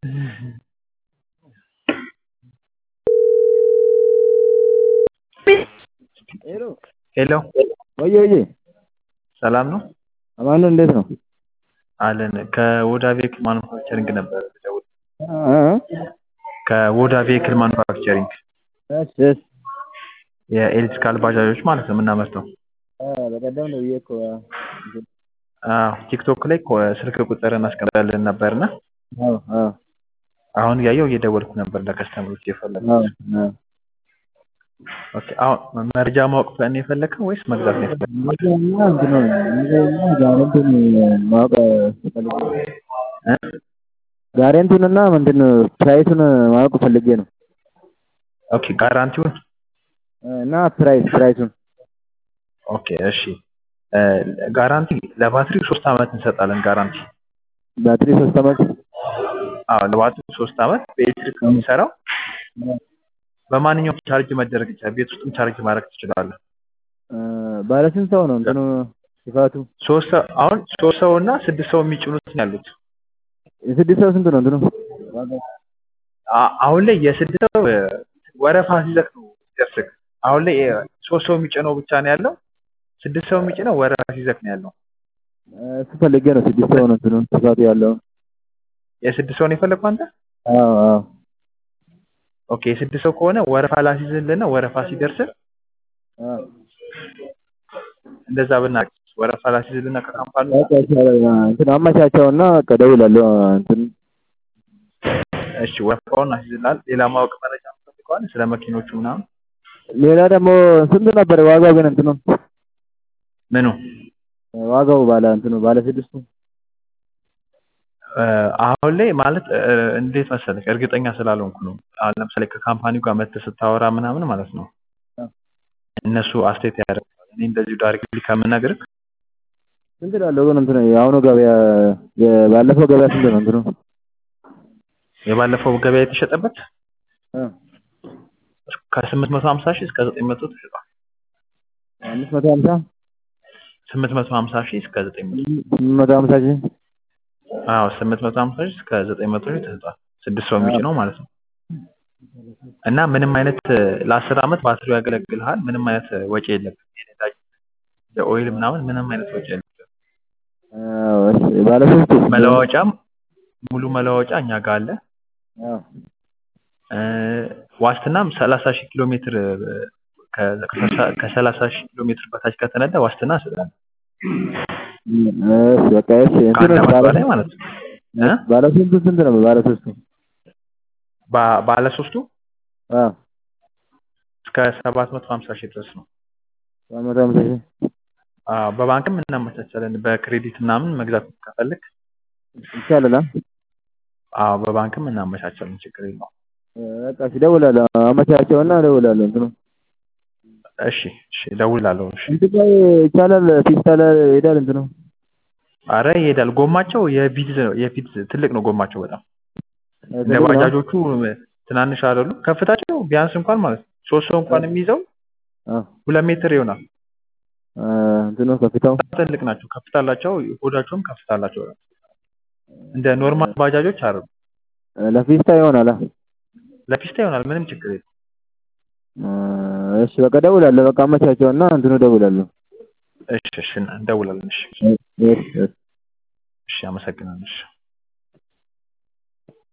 ሄሎ ወዬ ወዬ ሰላም ነው አማን ነው እንዴት ነው? አለን ከወዳ ቬክል ማኑፋክቸሪንግ ነበር የምደውለው። እ ከወዳ ቬክል ማኑፋክቸሪንግ እሺ እሺ የኤሌክትሪካል ባጃጆች ማለት ነው የምናመርተው። አ በቀደም ነው ብዬ እኮ አዎ ቲክቶክ ላይ እኮ ስልክ ቁጥር እናስቀምጣለን ነበርና አዎ አዎ አሁን እያየው እየደወልኩ ነበር ለከስተመሮች እየፈለኩ አዎ አዎ ኦኬ አሁን መረጃ ማወቅ ነው የፈለግከው ወይስ መግዛት ነው የፈለግከው? መረጃና እንትን ነው መረጃና ጋረንቱን ማወቅ ፈልጌ ነው። እ? ጋረንቱንና ምንድን ነው ፕራይሱን ማወቅ ፈልጌ ነው ኦኬ ጋራንቲውን እና ፕራይስ ፕራይሱን ኦኬ እሺ እ ጋራንቲ ለባትሪ ሶስት አመት እንሰጣለን ጋራንቲ ባትሪ ሶስት አመት አዎ ለባትሪ ሶስት አመት በኤሌክትሪክ ነው የሚሰራው በማንኛውም ቻርጅ መደረግ ይችላል ቤት ውስጥም ቻርጅ ማድረግ ትችላለህ እ ባለ ስንት ሰው ነው እንትኑ ስፋቱ? ሶስት ሰው አሁን ሶስት ሰው እና ስድስት ሰው የሚጭኑት ነው ያሉት የስድስት ሰው ስንት ነው እንትኑ? ዋጋው? አ- አሁን ላይ የስድስት ሰው እ ወረፋ ሲዘግ ነው የሚደርስህ አሁን ላይ እ ሶስት ሰው የሚጭነው ብቻ ነው ያለው ስድስት ሰው የሚጭነው ወረፋ ሲዘግ ነው ያለው እሱ ፈልጌ ነው ስድስት ሰው ነው እንትኑ ስፋቱ ያለው የስድስት ሰው ነው የፈለግከው አንተ አዎ አዎ ኦኬ የስድስት ሰው ከሆነ ወረፋ ላስይዝልህና ወረፋ ሲደርስ አዎ እንደዛ ብናደርግ ወረፋ ላስይዝልህና ከካምፓኒ በቃ ይሻላል እንትን አመቻቸውና በቃ እደውላለሁ እንትን እሺ ወረፋውን አስይዝልሃል ሌላ ማወቅ መረጃ ከሆነ ስለ መኪኖቹ ምናምን ሌላ ደግሞ ስንት ነበር ዋጋው ግን እንትኑ ምኑ ዋጋው ባለ እንትኑ ባለ ስድስቱ እ አሁን ላይ ማለት እ እንዴት መሰለህ እርግጠኛ ስላልሆንኩ ነው አሁን ለምሳሌ ከካምፓኒው ጋር መተህ ስታወራ ምናምን ማለት ነው እነሱ አስተያየት ያደርጋሉ እኔ እንደዚሁ ዳይሬክትሊ ከምነግርህ ስንት እላለሁ ግን እንትኑ የአሁኑ ገበያ የባለፈው ገበያ ስንት ነው እንትኑ የባለፈው ገበያ የተሸጠበት እ ከስምንት መቶ ሀምሳ ሺህ እስከ ዘጠኝ መቶ ተሽጧል አምስት መቶ ሀምሳ ስምንት መቶ ሀምሳ ሺህ እስከ ዘጠኝ መቶ ስምንት መቶ ሀምሳ ሺህ አዎ ስምንት መቶ ሀምሳ ሺህ እስከ ዘጠኝ መቶ ሺህ ተሽጧል ስድስት ሰው የሚጭነው ማለት ነው እና ምንም አይነት እ ለአስር አመት ባትሪው ያገለግልሃል ምንም አይነት እ ወጪ የለብህም የነዳጅ የኦይል ምናምን ምንም አይነት ወጪ የለብህም አዎ እሺ ባለ ሶስቱ መለዋወጫም ሙሉ መለዋወጫ እኛ ጋር አለ አዎ እ ዋስትናም ሰላሳ ሺህ ኪሎ ሜትር እ ከ- ከሰላሳ ሺህ ኪሎ ሜትር በታች ከተነዳ ዋስትና እንሰጣለን እሺ በቃ እሺ ከአንድ እንትኑ አመት ባለ በላይ ማለት ነው እ ባለ ሶስቱ ስንት ነው ባለ ሶስቱ ባ- ባለ ሶስቱ አዎ እስከ ሰባት መቶ ሀምሳ ሺህ ድረስ ነው ሰባት መቶ ሀምሳ ሺህ አዎ በባንክም እናመቻቻለን በክሬዲት ምናምን መግዛት ከፈለግ ይቻላል አ አዎ በባንክም እናመቻቻለን ችግር የለውም በቃ እሺ እደውላለሁ አመቻቸውና እደውላለሁ እንትኑ እሺ እሺ እደውላለሁ እሺ እንትን ላይ ይቻላል ፒስታ ላይ ይሄዳል እንትኑ አረ ይሄዳል ጎማቸው የቪትዝ ነው የቪትዝ ትልቅ ነው ጎማቸው በጣም እንደ ትልቅ ነው? ባጃጆቹ ትናንሽ አይደሉም ከፍታቸው ቢያንስ እንኳን ማለት ነው ሶስት ሰው እንኳን የሚይዘው አዎ ሁለት ሜትር ይሆናል አ እንትኑ ከፍታው ትልቅ ናቸው ከፍታ አላቸው ሆዳቸውም ከፍታ አላቸው እንደ ኖርማል ባጃጆች አይደሉም ለፊስታ ይሆናል አ ለፒስታ ይሆናል ምንም ችግር የለም አ እሺ በቃ እደውላለሁ በቃ አመቻቸውና እንትኑ እደውላለሁ እሺ እሺ እንደውላለን እሺ እሺ እሺ እሺ አመሰግናለሁ እሺ